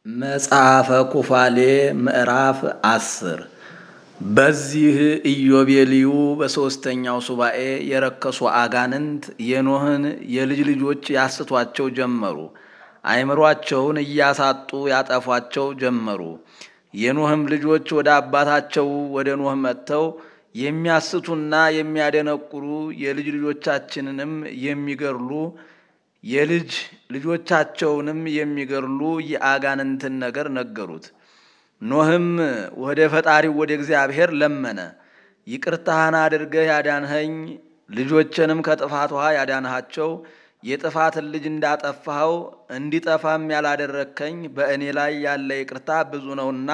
መጽሐፈ ኩፋሌ ምዕራፍ አስር በዚህ ኢዮቤልዩ በሦስተኛው ሱባኤ የረከሱ አጋንንት የኖህን የልጅ ልጆች ያስቷቸው ጀመሩ። አእምሯቸውን እያሳጡ ያጠፏቸው ጀመሩ። የኖህም ልጆች ወደ አባታቸው ወደ ኖህ መጥተው የሚያስቱና የሚያደነቁሩ የልጅ ልጆቻችንንም የሚገድሉ የልጅ ልጆቻቸውንም የሚገድሉ የአጋንንትን ነገር ነገሩት። ኖህም ወደ ፈጣሪው ወደ እግዚአብሔር ለመነ። ይቅርታህን አድርገህ ያዳንኸኝ፣ ልጆችንም ከጥፋት ውሃ ያዳንሃቸው፣ የጥፋትን ልጅ እንዳጠፋኸው እንዲጠፋም ያላደረግከኝ በእኔ ላይ ያለ ይቅርታ ብዙ ነውና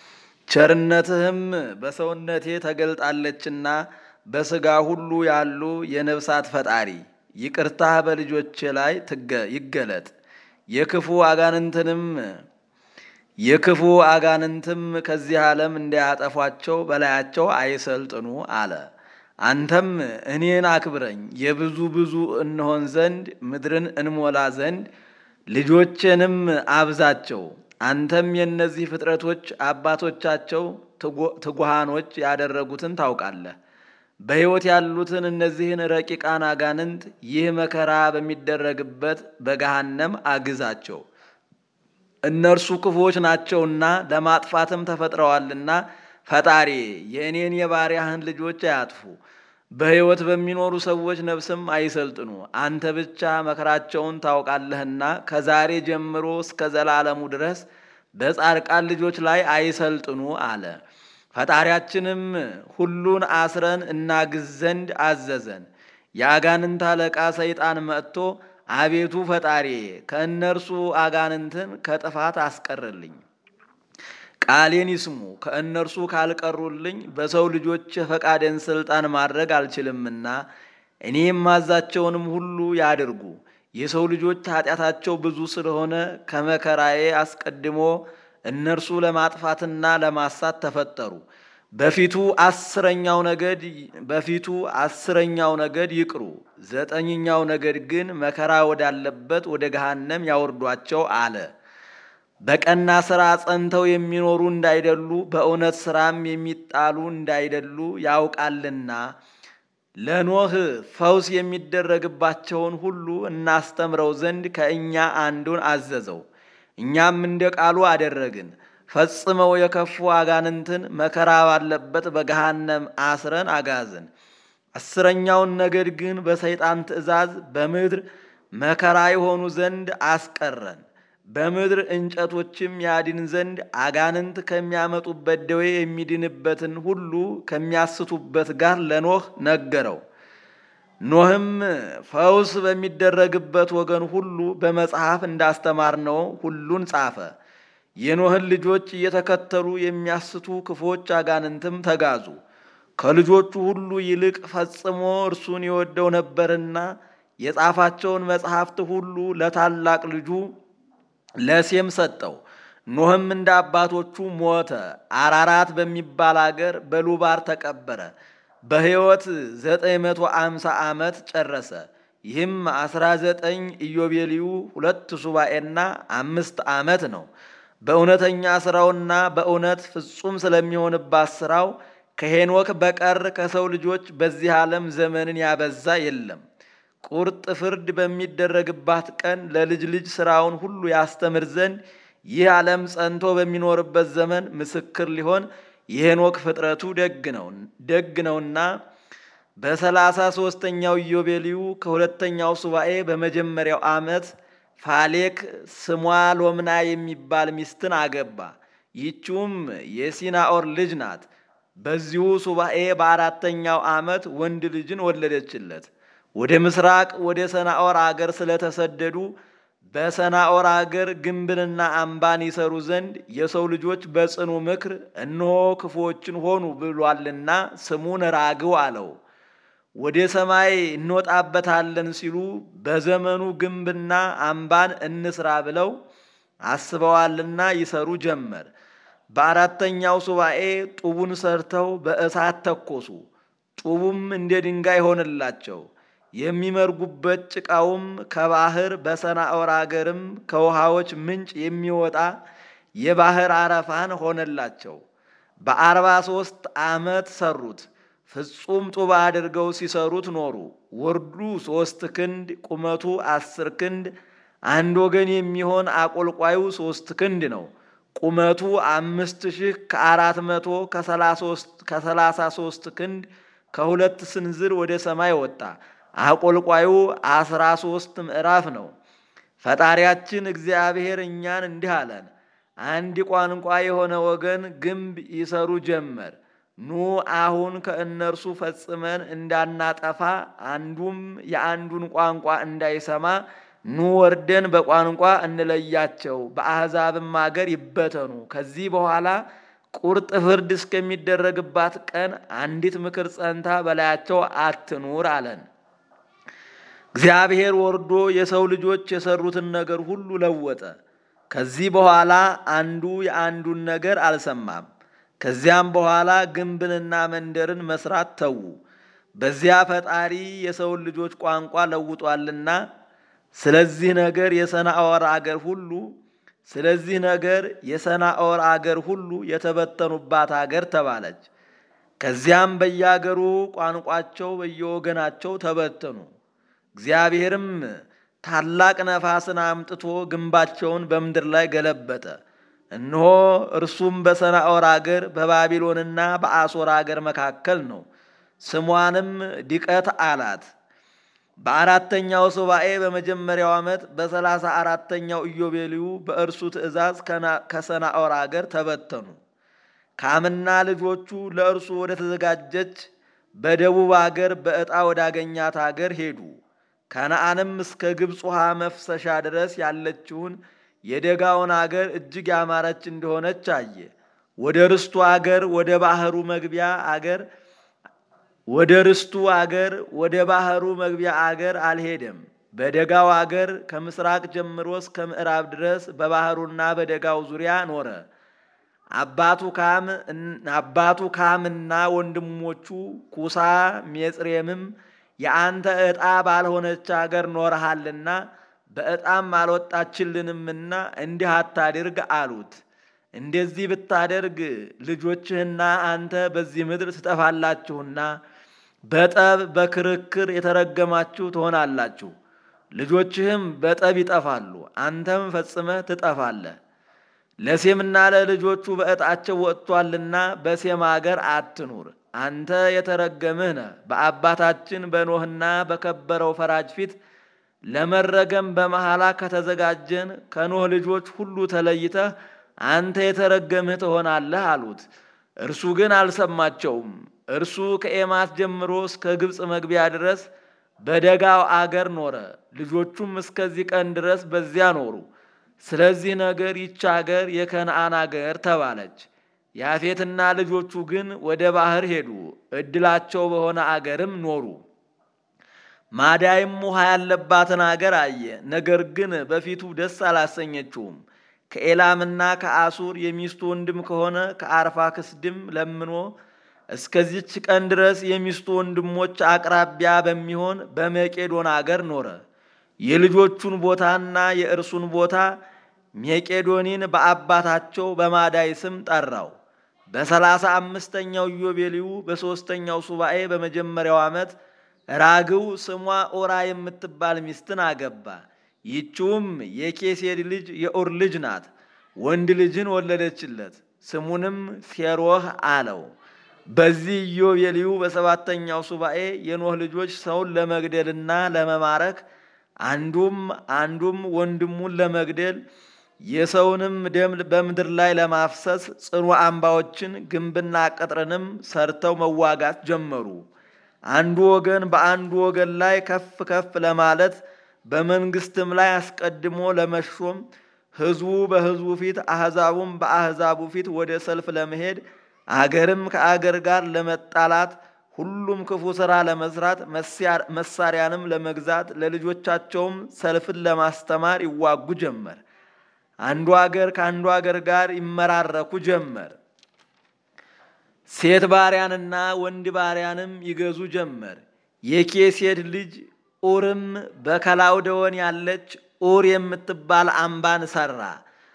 ቸርነትህም በሰውነቴ ተገልጣለችና በሥጋ ሁሉ ያሉ የነፍሳት ፈጣሪ ይቅርታህ በልጆቼ ላይ ይገለጥ። የክፉ አጋንንትንም የክፉ አጋንንትም ከዚህ ዓለም እንዳያጠፏቸው በላያቸው አይሰልጥኑ አለ። አንተም እኔን አክብረኝ የብዙ ብዙ እንሆን ዘንድ ምድርን እንሞላ ዘንድ ልጆቼንም አብዛቸው። አንተም የእነዚህ ፍጥረቶች አባቶቻቸው ትጉሃኖች ያደረጉትን ታውቃለህ። በሕይወት ያሉትን እነዚህን ረቂቃን አጋንንት ይህ መከራ በሚደረግበት በገሃነም አግዛቸው። እነርሱ ክፉዎች ናቸውና ለማጥፋትም ተፈጥረዋልና ፈጣሪ የእኔን የባሪያህን ልጆች አያጥፉ፣ በሕይወት በሚኖሩ ሰዎች ነፍስም አይሰልጥኑ። አንተ ብቻ መከራቸውን ታውቃለህና ከዛሬ ጀምሮ እስከ ዘላለሙ ድረስ በጻድቃን ልጆች ላይ አይሰልጥኑ አለ። ፈጣሪያችንም ሁሉን አስረን እናግዝ ዘንድ አዘዘን። የአጋንንት አለቃ ሰይጣን መጥቶ አቤቱ ፈጣሪ ከእነርሱ አጋንንትን ከጥፋት አስቀርልኝ፣ ቃሌን ይስሙ፣ ከእነርሱ ካልቀሩልኝ በሰው ልጆች የፈቃደን ስልጣን ማድረግ አልችልምና እኔ የማዛቸውንም ሁሉ ያድርጉ። የሰው ልጆች ኃጢአታቸው ብዙ ስለሆነ ከመከራዬ አስቀድሞ እነርሱ ለማጥፋትና ለማሳት ተፈጠሩ። በፊቱ አስረኛው ነገድ በፊቱ አስረኛው ነገድ ይቅሩ፣ ዘጠኝኛው ነገድ ግን መከራ ወዳለበት ወደ ገሃነም ያወርዷቸው አለ። በቀና ሥራ ጸንተው የሚኖሩ እንዳይደሉ በእውነት ሥራም የሚጣሉ እንዳይደሉ ያውቃልና ለኖህ ፈውስ የሚደረግባቸውን ሁሉ እናስተምረው ዘንድ ከእኛ አንዱን አዘዘው። እኛም እንደ ቃሉ አደረግን። ፈጽመው የከፉ አጋንንትን መከራ ባለበት በገሃነም አስረን አጋዝን። አስረኛውን ነገድ ግን በሰይጣን ትእዛዝ በምድር መከራ የሆኑ ዘንድ አስቀረን። በምድር እንጨቶችም ያድን ዘንድ አጋንንት ከሚያመጡበት ደዌ የሚድንበትን ሁሉ ከሚያስቱበት ጋር ለኖህ ነገረው። ኖህም ፈውስ በሚደረግበት ወገን ሁሉ በመጽሐፍ እንዳስተማርነው ሁሉን ጻፈ። የኖህን ልጆች እየተከተሉ የሚያስቱ ክፎች አጋንንትም ተጋዙ። ከልጆቹ ሁሉ ይልቅ ፈጽሞ እርሱን የወደው ነበርና የጻፋቸውን መጽሐፍት ሁሉ ለታላቅ ልጁ ለሴም ሰጠው። ኖህም እንደ አባቶቹ ሞተ። አራራት በሚባል አገር በሉባር ተቀበረ። በሕይወት ዘጠኝ መቶ አምሳ ዓመት ጨረሰ። ይህም አስራ ዘጠኝ ኢዮቤልዩ ሁለት ሱባኤና አምስት ዓመት ነው። በእውነተኛ ሥራውና በእውነት ፍጹም ስለሚሆንባት ሥራው ከሄኖክ በቀር ከሰው ልጆች በዚህ ዓለም ዘመንን ያበዛ የለም። ቁርጥ ፍርድ በሚደረግባት ቀን ለልጅ ልጅ ሥራውን ሁሉ ያስተምር ዘንድ ይህ ዓለም ጸንቶ በሚኖርበት ዘመን ምስክር ሊሆን የሄኖክ ፍጥረቱ ደግ ነውና በሰላሳ ሦስተኛው ኢዮቤልዩ ከሁለተኛው ሱባኤ በመጀመሪያው ዓመት ፋሌክ ስሟ ሎምና የሚባል ሚስትን አገባ። ይህችውም የሲናኦር ልጅ ናት። በዚሁ ሱባኤ በአራተኛው ዓመት ወንድ ልጅን ወለደችለት። ወደ ምስራቅ ወደ ሰናኦር አገር ስለተሰደዱ በሰናኦር አገር ግንብንና አምባን ይሰሩ ዘንድ የሰው ልጆች በጽኑ ምክር እነሆ ክፉዎችን ሆኑ ብሏልና ስሙን ራግው አለው። ወደ ሰማይ እንወጣበታለን ሲሉ በዘመኑ ግንብና አምባን እንስራ ብለው አስበዋልና ይሰሩ ጀመር። በአራተኛው ሱባኤ ጡቡን ሰርተው በእሳት ተኮሱ። ጡቡም እንደ ድንጋይ ሆነላቸው። የሚመርጉበት ጭቃውም ከባህር በሰናዖር አገርም ከውሃዎች ምንጭ የሚወጣ የባህር አረፋን ሆነላቸው። በአርባ ሦስት ዓመት ሰሩት። ፍጹም ጡብ አድርገው ሲሰሩት ኖሩ። ወርዱ ሦስት ክንድ ቁመቱ አስር ክንድ አንድ ወገን የሚሆን አቆልቋዩ ሦስት ክንድ ነው። ቁመቱ አምስት ሺህ ከአራት መቶ ከሰላሳ ሦስት ክንድ ከሁለት ስንዝር ወደ ሰማይ ወጣ። አቆልቋዩ አስራ ሦስት ምዕራፍ ነው። ፈጣሪያችን እግዚአብሔር እኛን እንዲህ አለን። አንድ ቋንቋ የሆነ ወገን ግንብ ይሰሩ ጀመር። ኑ አሁን ከእነርሱ ፈጽመን እንዳናጠፋ አንዱም የአንዱን ቋንቋ እንዳይሰማ ኑ ወርደን በቋንቋ እንለያቸው፣ በአሕዛብም አገር ይበተኑ። ከዚህ በኋላ ቁርጥ ፍርድ እስከሚደረግባት ቀን አንዲት ምክር ጸንታ በላያቸው አትኑር አለን። እግዚአብሔር ወርዶ የሰው ልጆች የሰሩትን ነገር ሁሉ ለወጠ። ከዚህ በኋላ አንዱ የአንዱን ነገር አልሰማም። ከዚያም በኋላ ግንብንና መንደርን መስራት ተዉ። በዚያ ፈጣሪ የሰውን ልጆች ቋንቋ ለውጧልና ስለዚህ ነገር የሰናዖር አገር ሁሉ ስለዚህ ነገር የሰናዖር አገር ሁሉ የተበተኑባት አገር ተባለች። ከዚያም በየአገሩ ቋንቋቸው በየወገናቸው ተበተኑ። እግዚአብሔርም ታላቅ ነፋስን አምጥቶ ግንባቸውን በምድር ላይ ገለበጠ። እነሆ እርሱም በሰናዖር አገር በባቢሎንና በአሦር አገር መካከል ነው። ስሟንም ድቀት አላት። በአራተኛው ሱባኤ በመጀመሪያው ዓመት በሰላሳ አራተኛው ኢዮቤልዩ በእርሱ ትእዛዝ ከሰናዖር አገር ተበተኑ። ካምና ልጆቹ ለእርሱ ወደ ተዘጋጀች በደቡብ አገር በዕጣ ወዳገኛት አገር ሄዱ። ከነአንም እስከ ግብፅ ውሃ መፍሰሻ ድረስ ያለችውን የደጋውን አገር እጅግ ያማረች እንደሆነች አየ። ወደ ርስቱ አገር ወደ ባህሩ መግቢያ አገር ወደ ርስቱ አገር ወደ ባህሩ መግቢያ አገር አልሄደም። በደጋው አገር ከምስራቅ ጀምሮ እስከ ምዕራብ ድረስ በባህሩና በደጋው ዙሪያ ኖረ። አባቱ ካምና ወንድሞቹ ኩሳ ሜጽሬምም የአንተ ዕጣ ባልሆነች አገር ኖረሃልና በዕጣም አልወጣችልንምና እንዲህ አታድርግ አሉት። እንደዚህ ብታደርግ ልጆችህና አንተ በዚህ ምድር ትጠፋላችሁና በጠብ በክርክር የተረገማችሁ ትሆናላችሁ። ልጆችህም በጠብ ይጠፋሉ፣ አንተም ፈጽመህ ትጠፋለህ። ለሴምና ለልጆቹ በዕጣቸው ወጥቷልና በሴም አገር አትኑር። አንተ የተረገምህ ነህ። በአባታችን በኖህና በከበረው ፈራጅ ፊት ለመረገም በመሐላ ከተዘጋጀን ከኖህ ልጆች ሁሉ ተለይተህ አንተ የተረገምህ ትሆናለህ አሉት። እርሱ ግን አልሰማቸውም። እርሱ ከኤማት ጀምሮ እስከ ግብፅ መግቢያ ድረስ በደጋው አገር ኖረ። ልጆቹም እስከዚህ ቀን ድረስ በዚያ ኖሩ። ስለዚህ ነገር ይች አገር የከነአን አገር ተባለች። ያፌትና ልጆቹ ግን ወደ ባህር ሄዱ፣ እድላቸው በሆነ አገርም ኖሩ። ማዳይም ውሃ ያለባትን አገር አየ፣ ነገር ግን በፊቱ ደስ አላሰኘችውም። ከኤላምና ከአሱር የሚስቱ ወንድም ከሆነ ከአርፋክስድም ለምኖ እስከዚች ቀን ድረስ የሚስቱ ወንድሞች አቅራቢያ በሚሆን በመቄዶን አገር ኖረ። የልጆቹን ቦታና የእርሱን ቦታ ሜቄዶኒን በአባታቸው በማዳይ ስም ጠራው። በሰላሳ አምስተኛው ኢዮቤልዩ በሦስተኛው ሱባኤ በመጀመሪያው ዓመት ራግው ስሟ ኦራ የምትባል ሚስትን አገባ። ይችውም የኬሴድ ልጅ የኡር ልጅ ናት። ወንድ ልጅን ወለደችለት፣ ስሙንም ሴሮህ አለው። በዚህ ኢዮቤልዩ በሰባተኛው ሱባኤ የኖህ ልጆች ሰውን ለመግደልና ለመማረክ አንዱም አንዱም ወንድሙን ለመግደል የሰውንም ደም በምድር ላይ ለማፍሰስ ጽኑ አምባዎችን ግንብና ቅጥርንም ሰርተው መዋጋት ጀመሩ። አንዱ ወገን በአንዱ ወገን ላይ ከፍ ከፍ ለማለት በመንግስትም ላይ አስቀድሞ ለመሾም ሕዝቡ በሕዝቡ ፊት አሕዛቡም በአሕዛቡ ፊት ወደ ሰልፍ ለመሄድ አገርም ከአገር ጋር ለመጣላት ሁሉም ክፉ ሥራ ለመስራት መሳሪያንም ለመግዛት ለልጆቻቸውም ሰልፍን ለማስተማር ይዋጉ ጀመር። አንዱ አገር ከአንዱ አገር ጋር ይመራረኩ ጀመር። ሴት ባሪያንና ወንድ ባሪያንም ይገዙ ጀመር። የኬሴድ ልጅ ኡርም በከላውደወን ያለች ኡር የምትባል አምባን ሰራ።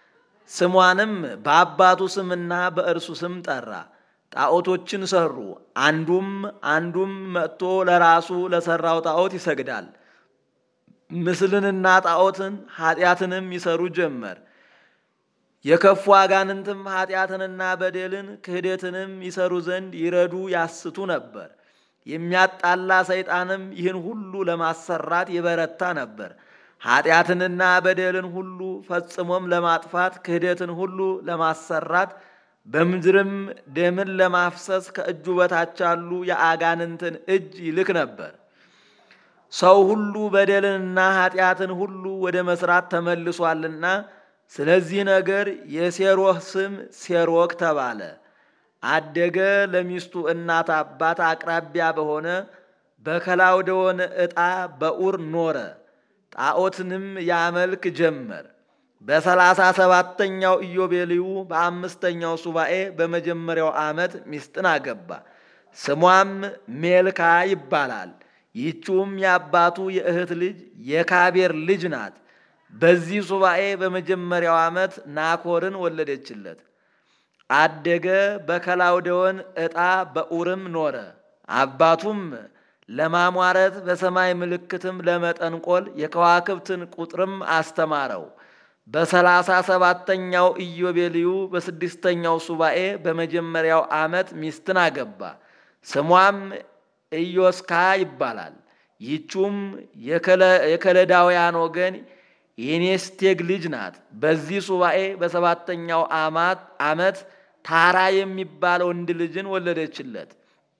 ስሟንም በአባቱ ስምና በእርሱ ስም ጠራ። ጣዖቶችን ሰሩ። አንዱም አንዱም መጥቶ ለራሱ ለሠራው ጣዖት ይሰግዳል። ምስልንና ጣዖትን ኃጢአትንም ይሰሩ ጀመር። የከፉ አጋንንትም ኃጢአትንና በደልን ክህደትንም ይሰሩ ዘንድ ይረዱ ያስቱ ነበር። የሚያጣላ ሰይጣንም ይህን ሁሉ ለማሰራት የበረታ ነበር። ኃጢአትንና በደልን ሁሉ ፈጽሞም ለማጥፋት ክህደትን ሁሉ ለማሰራት በምድርም ደምን ለማፍሰስ ከእጁ በታች ያሉ የአጋንንትን እጅ ይልክ ነበር። ሰው ሁሉ በደልንና ኃጢአትን ሁሉ ወደ መስራት ተመልሷልና ስለዚህ ነገር የሴሮህ ስም ሴሮክ ተባለ። አደገ። ለሚስቱ እናት አባት አቅራቢያ በሆነ በከላውደወን ዕጣ በኡር ኖረ። ጣዖትንም ያመልክ ጀመር። በሰላሳ ሰባተኛው ኢዮቤልዩ በአምስተኛው ሱባኤ በመጀመሪያው ዓመት ሚስትን አገባ። ስሟም ሜልካ ይባላል። ይህችውም የአባቱ የእህት ልጅ የካቤር ልጅ ናት። በዚህ ሱባኤ በመጀመሪያው ዓመት ናኮርን ወለደችለት። አደገ። በከላውደወን ዕጣ በኡርም ኖረ። አባቱም ለማሟረት በሰማይ ምልክትም ለመጠንቆል የከዋክብትን ቁጥርም አስተማረው። በሰላሳ ሰባተኛው ኢዮቤልዩ በስድስተኛው ሱባኤ በመጀመሪያው ዓመት ሚስትን አገባ። ስሟም ኢዮስካ ይባላል። ይህቹም የከለዳውያን ወገን የኔስቴግ ልጅ ናት። በዚህ ሱባኤ በሰባተኛው ዓመት ታራ የሚባል ወንድ ልጅን ወለደችለት።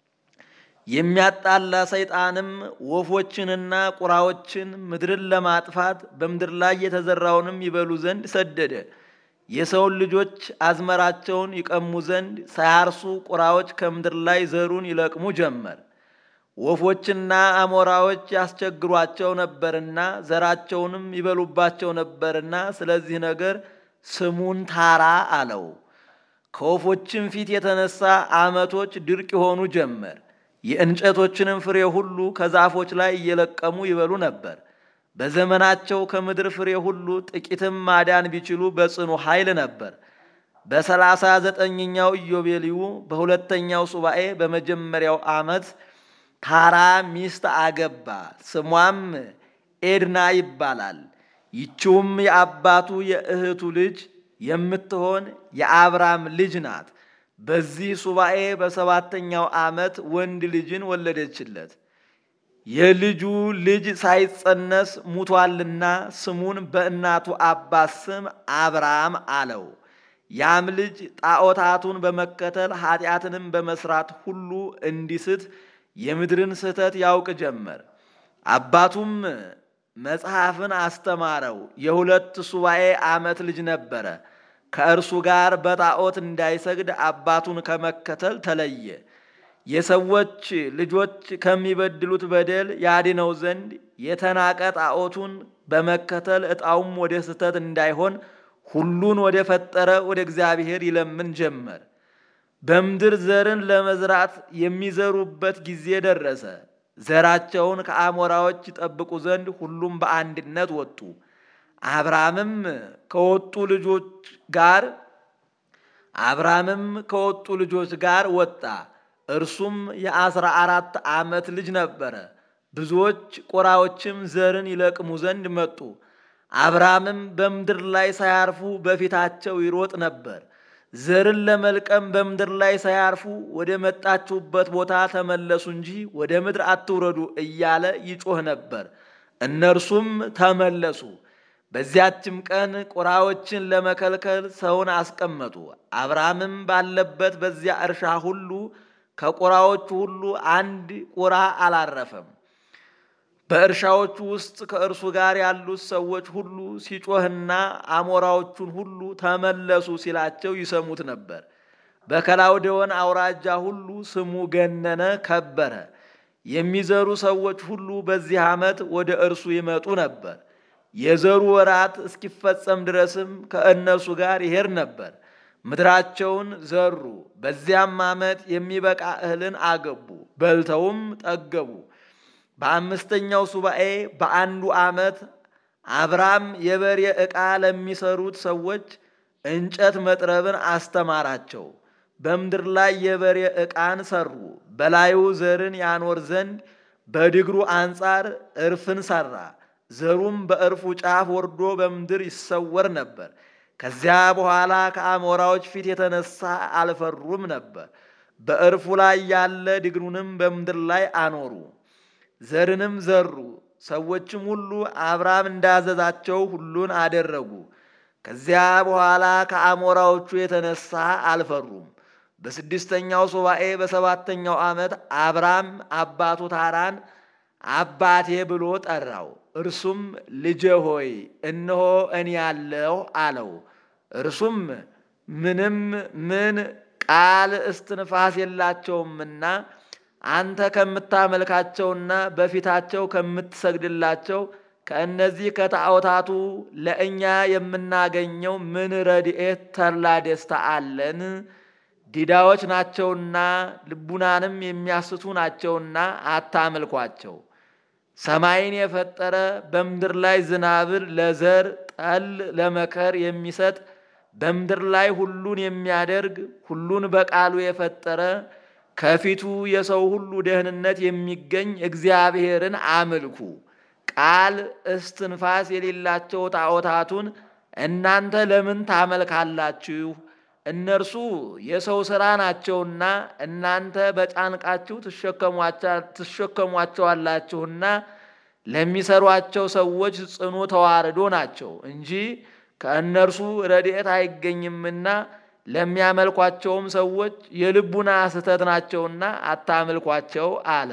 የሚያጣላ ሰይጣንም ወፎችንና ቁራዎችን ምድርን ለማጥፋት በምድር ላይ የተዘራውንም ይበሉ ዘንድ ሰደደ። የሰውን ልጆች አዝመራቸውን ይቀሙ ዘንድ ሳያርሱ ቁራዎች ከምድር ላይ ዘሩን ይለቅሙ ጀመር። ወፎችና አሞራዎች ያስቸግሯቸው ነበርና ዘራቸውንም ይበሉባቸው ነበርና ስለዚህ ነገር ስሙን ታራ አለው። ከወፎችም ፊት የተነሳ ዓመቶች ድርቅ የሆኑ ጀመር። የእንጨቶችንም ፍሬ ሁሉ ከዛፎች ላይ እየለቀሙ ይበሉ ነበር። በዘመናቸው ከምድር ፍሬ ሁሉ ጥቂትም ማዳን ቢችሉ በጽኑ ኃይል ነበር። በሰላሳ ዘጠኝኛው ኢዮቤልዩ በሁለተኛው ሱባኤ በመጀመሪያው ዓመት ታራ ሚስት አገባ። ስሟም ኤድና ይባላል። ይችውም የአባቱ የእህቱ ልጅ የምትሆን የአብራም ልጅ ናት። በዚህ ሱባኤ በሰባተኛው ዓመት ወንድ ልጅን ወለደችለት። የልጁ ልጅ ሳይጸነስ ሙቷልና ስሙን በእናቱ አባት ስም አብራም አለው። ያም ልጅ ጣዖታቱን በመከተል ኃጢአትንም በመስራት ሁሉ እንዲስት የምድርን ስህተት ያውቅ ጀመር። አባቱም መጽሐፍን አስተማረው። የሁለት ሱባኤ ዓመት ልጅ ነበረ። ከእርሱ ጋር በጣዖት እንዳይሰግድ አባቱን ከመከተል ተለየ። የሰዎች ልጆች ከሚበድሉት በደል ያድነው ዘንድ የተናቀ ጣዖቱን በመከተል ዕጣውም ወደ ስህተት እንዳይሆን ሁሉን ወደ ፈጠረ ወደ እግዚአብሔር ይለምን ጀመር። በምድር ዘርን ለመዝራት የሚዘሩበት ጊዜ ደረሰ። ዘራቸውን ከአሞራዎች ይጠብቁ ዘንድ ሁሉም በአንድነት ወጡ። አብራምም ከወጡ ልጆች ጋር አብራምም ከወጡ ልጆች ጋር ወጣ። እርሱም የአስራ አራት ዓመት ልጅ ነበረ። ብዙዎች ቆራዎችም ዘርን ይለቅሙ ዘንድ መጡ። አብራምም በምድር ላይ ሳያርፉ በፊታቸው ይሮጥ ነበር። ዘርን ለመልቀም በምድር ላይ ሳያርፉ ወደ መጣችሁበት ቦታ ተመለሱ እንጂ ወደ ምድር አትውረዱ እያለ ይጮህ ነበር። እነርሱም ተመለሱ። በዚያችም ቀን ቁራዎችን ለመከልከል ሰውን አስቀመጡ። አብርሃምም ባለበት በዚያ እርሻ ሁሉ ከቁራዎቹ ሁሉ አንድ ቁራ አላረፈም። በእርሻዎቹ ውስጥ ከእርሱ ጋር ያሉት ሰዎች ሁሉ ሲጮህና አሞራዎቹን ሁሉ ተመለሱ ሲላቸው ይሰሙት ነበር። በከላውዴዎን አውራጃ ሁሉ ስሙ ገነነ፣ ከበረ። የሚዘሩ ሰዎች ሁሉ በዚህ ዓመት ወደ እርሱ ይመጡ ነበር። የዘሩ ወራት እስኪፈጸም ድረስም ከእነርሱ ጋር ይሄድ ነበር። ምድራቸውን ዘሩ። በዚያም ዓመት የሚበቃ እህልን አገቡ፣ በልተውም ጠገቡ። በአምስተኛው ሱባኤ በአንዱ ዓመት አብራም የበሬ ዕቃ ለሚሰሩት ሰዎች እንጨት መጥረብን አስተማራቸው። በምድር ላይ የበሬ ዕቃን ሰሩ። በላዩ ዘርን ያኖር ዘንድ በድግሩ አንጻር እርፍን ሰራ። ዘሩም በእርፉ ጫፍ ወርዶ በምድር ይሰወር ነበር። ከዚያ በኋላ ከአሞራዎች ፊት የተነሳ አልፈሩም ነበር። በእርፉ ላይ ያለ ድግሩንም በምድር ላይ አኖሩ። ዘርንም ዘሩ። ሰዎችም ሁሉ አብርሃም እንዳዘዛቸው ሁሉን አደረጉ። ከዚያ በኋላ ከአሞራዎቹ የተነሳ አልፈሩም። በስድስተኛው ሱባኤ በሰባተኛው ዓመት አብራም አባቱ ታራን አባቴ ብሎ ጠራው። እርሱም ልጄ ሆይ እነሆ እኔ ያለሁ አለው። እርሱም ምንም ምን ቃል እስትንፋስ የላቸውምና አንተ ከምታመልካቸውና በፊታቸው ከምትሰግድላቸው ከእነዚህ ከጣዖታቱ ለእኛ የምናገኘው ምን ረድኤት ተድላ ደስታ አለን? ዲዳዎች ናቸውና ልቡናንም የሚያስቱ ናቸውና አታምልኳቸው። ሰማይን የፈጠረ በምድር ላይ ዝናብን ለዘር ጠል ለመከር የሚሰጥ በምድር ላይ ሁሉን የሚያደርግ ሁሉን በቃሉ የፈጠረ ከፊቱ የሰው ሁሉ ደህንነት የሚገኝ እግዚአብሔርን አምልኩ። ቃል እስትንፋስ የሌላቸው ጣዖታቱን እናንተ ለምን ታመልካላችሁ? እነርሱ የሰው ሥራ ናቸውና እናንተ በጫንቃችሁ ትሸከሟቸዋላችሁና ለሚሰሯቸው ሰዎች ጽኑ ተዋርዶ ናቸው እንጂ ከእነርሱ ረድኤት አይገኝምና ለሚያመልኳቸውም ሰዎች የልቡና ስህተት ናቸውና አታምልኳቸው አለ።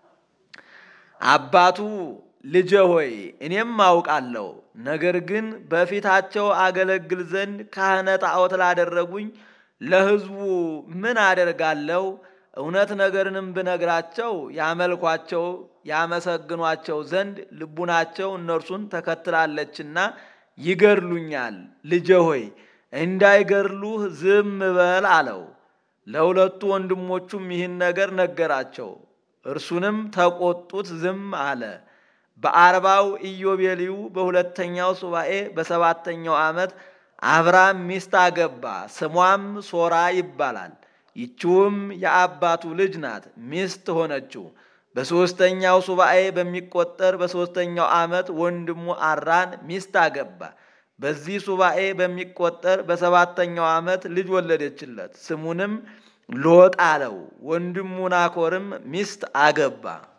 አባቱ ልጄ ሆይ እኔም አውቃለሁ፣ ነገር ግን በፊታቸው አገለግል ዘንድ ካህነ ጣዖት ላደረጉኝ ለሕዝቡ ምን አደርጋለሁ? እውነት ነገርንም ብነግራቸው ያመልኳቸው ያመሰግኗቸው ዘንድ ልቡናቸው እነርሱን ተከትላለችና ይገድሉኛል። ልጄ ሆይ እንዳይገድሉህ ዝም በል አለው። ለሁለቱ ወንድሞቹም ይህን ነገር ነገራቸው። እርሱንም ተቆጡት፣ ዝም አለ። በአርባው ኢዮቤልዩ በሁለተኛው ሱባኤ በሰባተኛው ዓመት አብራም ሚስት አገባ። ስሟም ሶራ ይባላል። ይችውም የአባቱ ልጅ ናት፣ ሚስት ሆነችው። በሦስተኛው ሱባኤ በሚቆጠር በሦስተኛው ዓመት ወንድሙ አራን ሚስት አገባ። በዚህ ሱባኤ በሚቆጠር በሰባተኛው ዓመት ልጅ ወለደችለት። ስሙንም ሎጥ አለው። ወንድሙ ናኮርም ሚስት አገባ።